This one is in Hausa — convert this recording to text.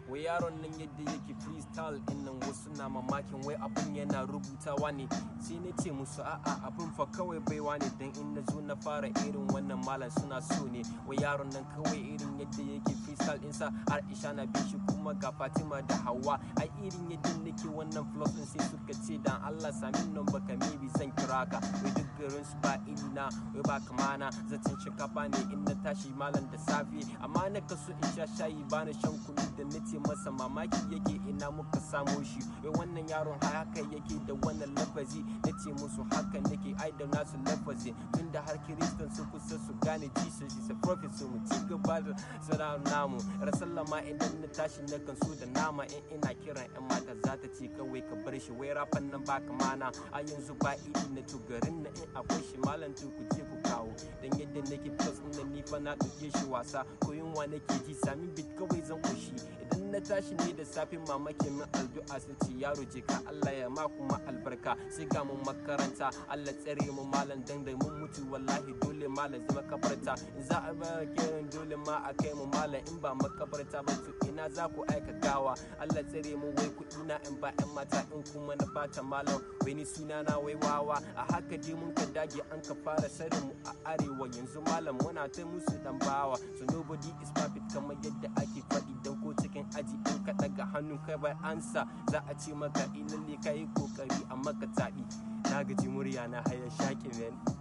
wai yaron nan yadda yake freestyle din nan wasu na mamakin wai abin yana rubutawa ne sai na ce musu a'a abin fa kawai baiwa ne dan in na zo na fara irin wannan malam suna so ne wai yaron nan kawai irin yadda yake freestyle ɗinsa har isha na bi shi kuma ga fatima da hawa ai irin yadda nake wannan flow din sai suka ce dan allah sami nan baka maybe zan kira ka wai duk garin su ba iri na wai ba kamana zancen shinkafa ne in na tashi malam da safe amma na kaso in sha shayi bana shan kunu da na ce masa mamaki yake ina muka samo shi wai wannan yaron haka yake da wannan lafazi na ce musu haka nake ai da nasu lafazi tun da har kiristan su kusa su gane jesus is a prophet so mu ci gaba da sana namu rasallama idan na tashi na kan so da nama in ina kiran yan mata za ta ce kawai ka bar shi wai rafan nan baka mana a yanzu ba iri na garin na in akwai shi malam ku je ku kawo dan yadda nake plus din ni fa na ɗauke shi wasa ko yunwa nake ji sami bit kawai zan koshi idan na tashi ne da safe mama ke min addu'a sun ce yaro je ka Allah ya ma kuma albarka sai ga mun makaranta Allah tsare mu malam dan da mun mutu wallahi dole malam zama kabarta in za a ba kiran dole ma a kai mu malam in ba makabarta ba to ina za ku aika gawa Allah tsare mu wai kuɗi na in ba yan mata in kuma na bata malam wai ni suna na wai wawa a haka dai mun ka dage an ka fara sarin mu a arewa yanzu malam muna ta musu dan bawa so nobody is perfect kamar yadda ake faɗi dan ko cikin aji in ka daga hannu kai bai ansa za a ce maka ilalle ka yi kokari a maka taɗi na gaji murya na haya shaƙi men